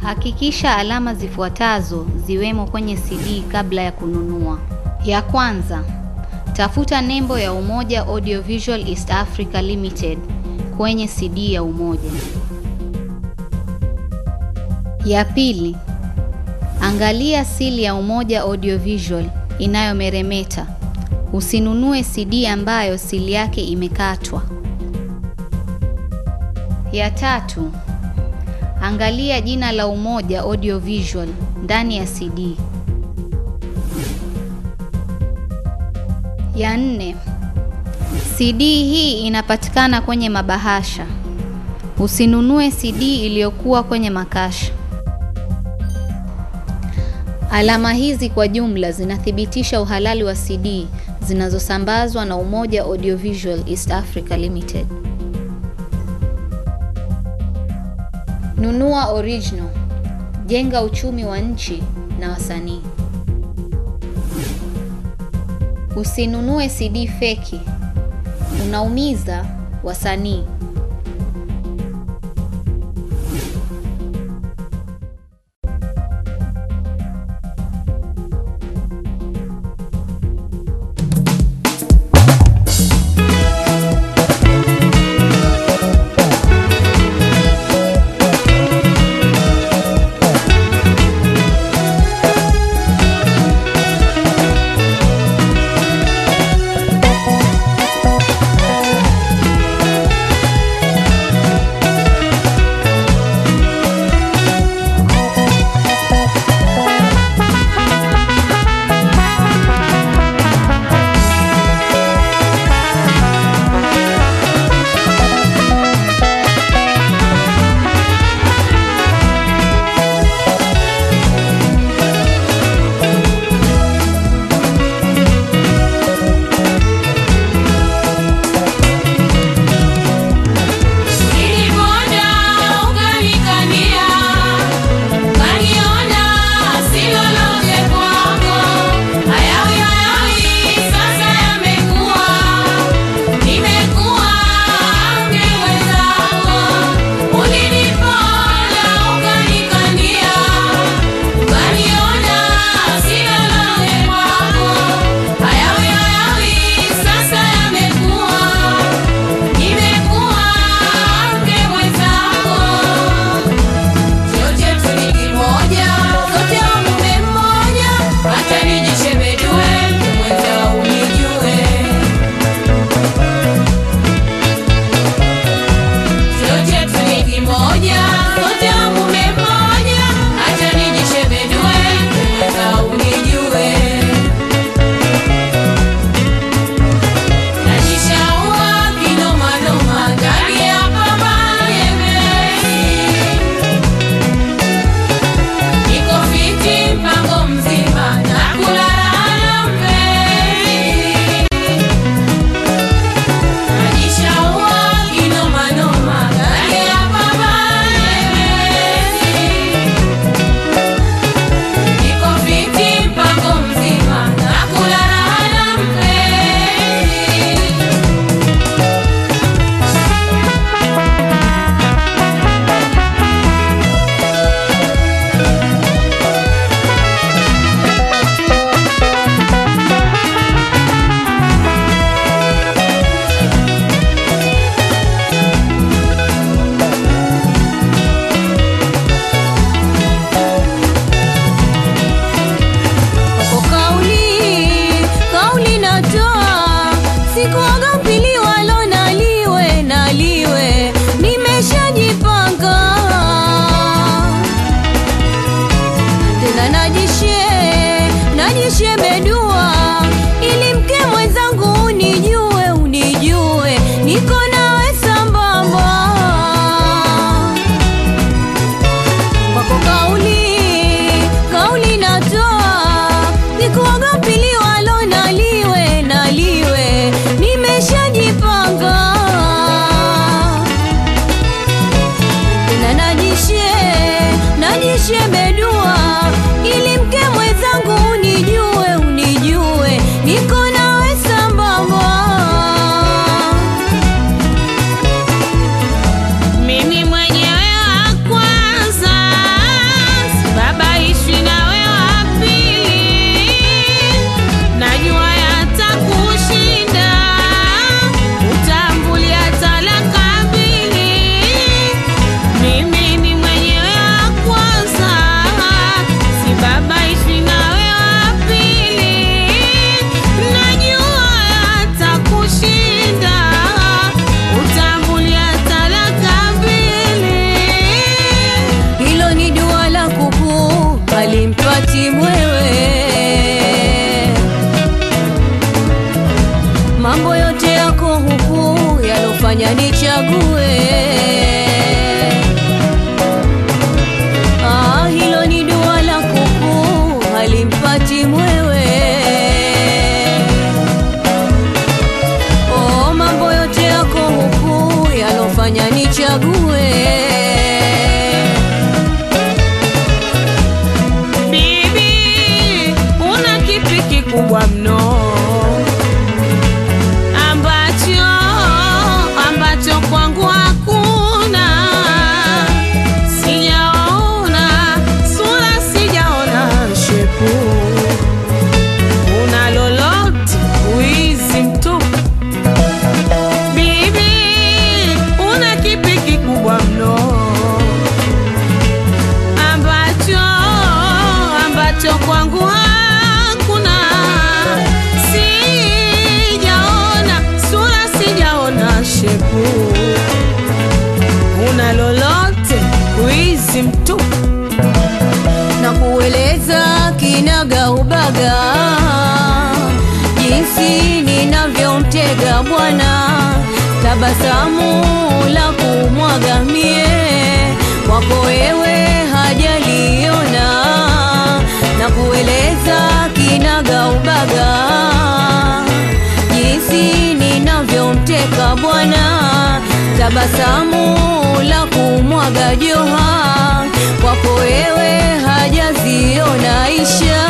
Hakikisha alama zifuatazo ziwemo kwenye CD kabla ya kununua. Ya kwanza, tafuta nembo ya Umoja Audiovisual East Africa Limited kwenye CD ya Umoja. Ya pili, angalia sili ya Umoja Audiovisual inayomeremeta. Usinunue CD ambayo sili yake imekatwa. Ya tatu, angalia jina la Umoja Audiovisual ndani ya CD. Ya nne, CD hii inapatikana kwenye mabahasha. Usinunue CD iliyokuwa kwenye makasha. Alama hizi kwa jumla zinathibitisha uhalali wa CD zinazosambazwa na Umoja Audiovisual East Africa Limited. Nunua original. Jenga uchumi wa nchi na wasanii. Usinunue CD feki. Unaumiza wasanii. yalofanya nichague. Ah, hilo ni dua la kuku halimpati mwewe. Oh, mambo yote yako huku yalofanya nichague. Bibi, una kipi kikubwa mno ambacho ambacho kwangu hakuna? Sijaona sura, sijaona shepu, una lolote wizi mtupu. Bibi, una kipi kikubwa mno ambacho ambacho kwangu hakuna, sijaona sura, sijaona shepu, una lolote wizi mtupu. na kueleza kinaga ubaga jinsi ninavyomtega bwana, tabasamu la kumwaga mie kwako wewe hajaliona, na kueleza kinaga ubaga jinsi ninavyomteka bwana, tabasamu la kumwaga joha kwako wewe hajaziona isha.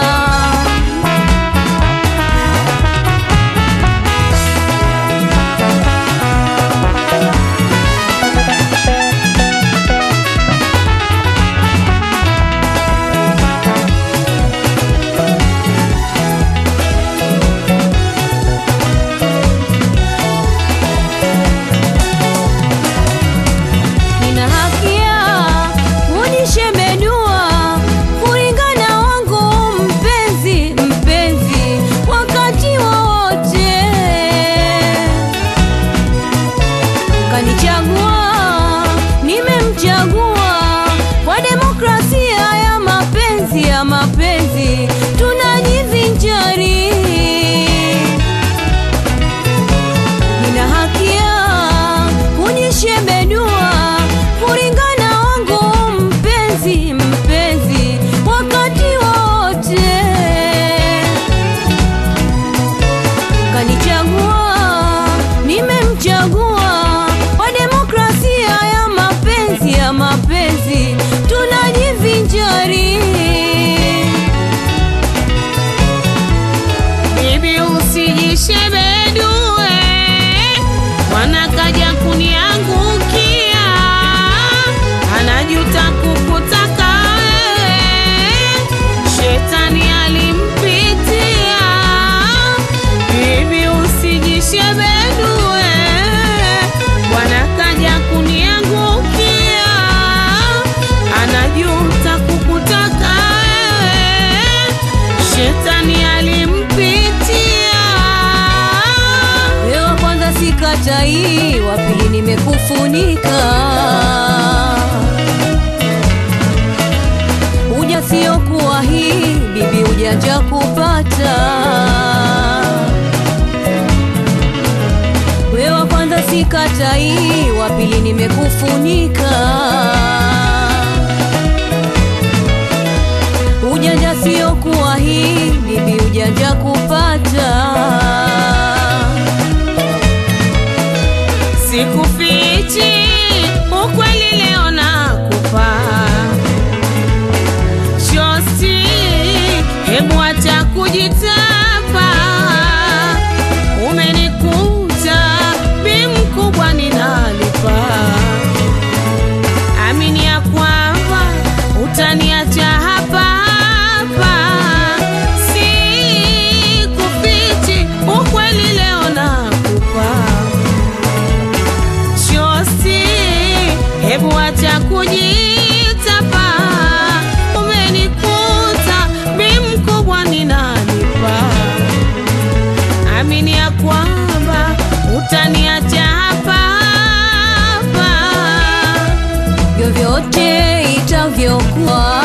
Nina haki ya kunishemedua kulingana wangu mpenzi mpenzi, wakati wowote kanichagua, nimemchagua kwa demokrasia ya mapenzi ya mapenzi, tunajivinjari nina haki ya kujishebedua kulingana wangu mpenzi mpenzi, wakati wote kanichagua, nimemchagua kwa demokrasia ya mapenzi ya mapenzi, tunajivinjari Bibi usijishebedue, mwana kaja kuniangukia, anajuta kukutaka wewe, shetani alimpitia. Bibi usijishebedue, mwana kaja kuniangukia, anajuta kukutaka wewe, shetani alimpitia. Wewe wa kwanza sikatai, wa pili nimekufunika. Uja sio kuwa hii bibi, ujanja kupata. Wewe wa kwanza sikatai, wa pili nimekufunika. Ujanja sio kuwa hii bibi, ujanja kupata. Sikufichi ukweli, leo nakupa shosti, hebu acha kujitapa. Umenikuta bi mkubwa, ninalipa. Amini ya kwamba utaniacha hapa hapa, sikufichi ukweli, leo nakupa shosti, hebu acha kujitapa. Umenikuta bi mkubwa, ninalipa. Amini ya kwamba utaniacha hapa hapa. vyovyote itavyokuwa,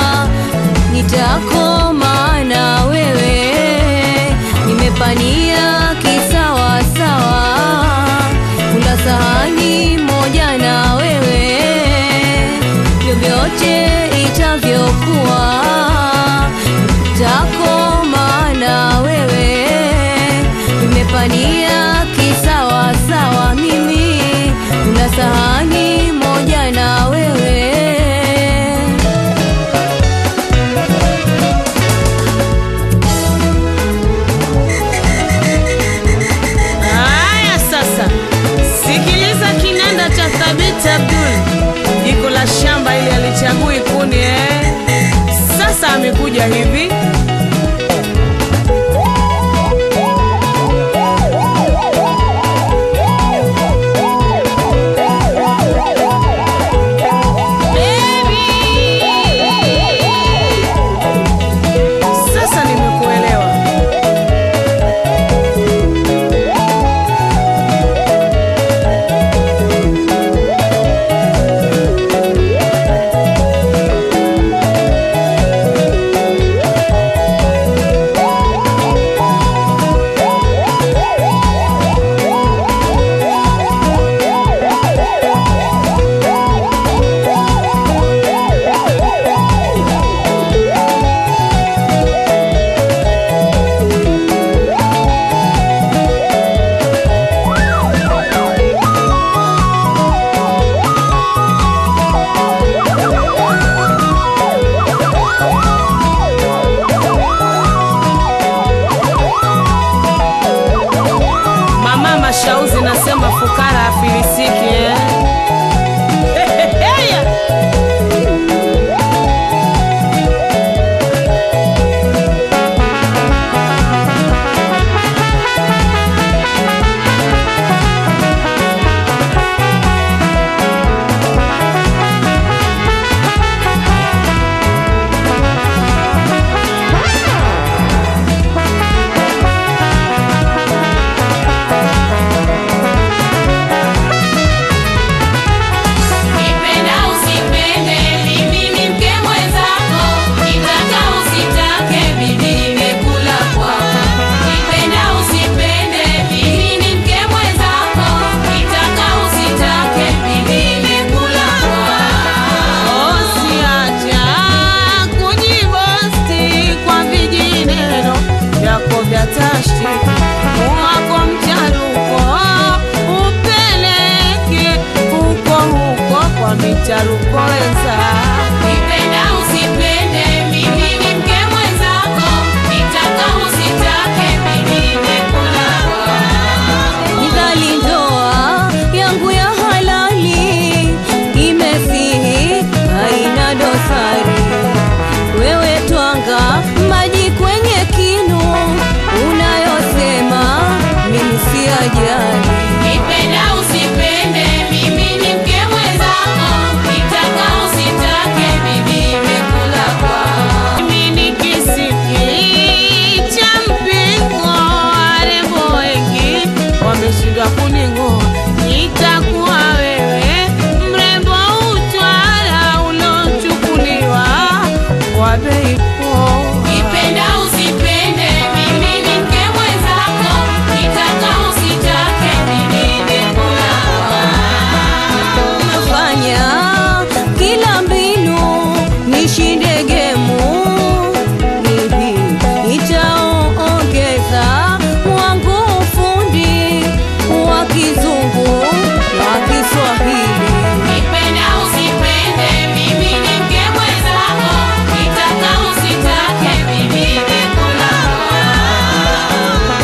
nitakoma na wewe. Nimepania kisawasawa, sahani moja na wewe, vyovyote itavyokuwa takoma na wewe, nimepania kisawa sawa, mimi kuna sahani moja na wewe. Haya sasa, sikiliza kinanda cha Thabit Abdul, jiko la shamba ili alichagui kuni eh. Sasa amekuja hivi Sasa nimekuelewa. Mama Mashauzi nasema fukara afilisiki eh. Heheheya. Nipenda usipende, mimi ni mke mwenzako, nitaka usitake, mimi nimekula kwako. Nipenda usipende, mimi ni mke mwenzako, nitaka usitake, mimi nimekula kwako. Usiacha kujibosti kwa vijineno vyako vya tashti wako mcharuko upeleke huko huko kwa micharuko wenza Nipenda usipende, mimi ni mke mwenzako, nitaka usitake, mimi nimekula kwako. Nidhali ndoa yangu ya halali imesihi, haina dosari. Wewe twanga maji kwenye kinu, unayosema mimi siyajali. Nipenda usipende, mimi ni mke mwenzako, nitaka usitake, mimi nimekula kwako. mimi ni kisiki cha mpingo warembo wengi wameshindwa kuning'oa nitakuwa wewe mrembo utwara ulochukuliwa kwa bei poa. Nipenda usipende, mimi ni mke mwenzako, nitaka usitake, mimi nimekula kwako. Nafanya kila mbinu nishinde gemu, hivi nitaongeza wangu ufundi wa kizungu na Kiswahili. Nipenda usipende, mimi ni mke mwenzako, nitaka usitake, mimi nimekula kwako.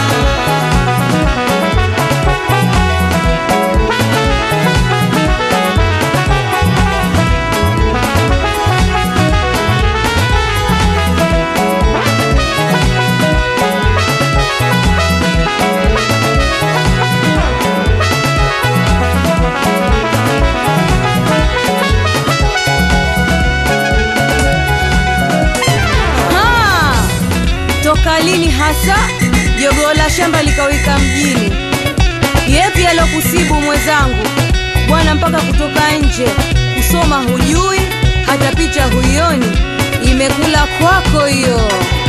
Ha! Toka lini hasa jogoo la shamba likawika mjini? Yepi alokusibu mwenzangu bwana, mpaka kutoka nje kusoma hujui, hata picha huioni, imekula kwako hiyo.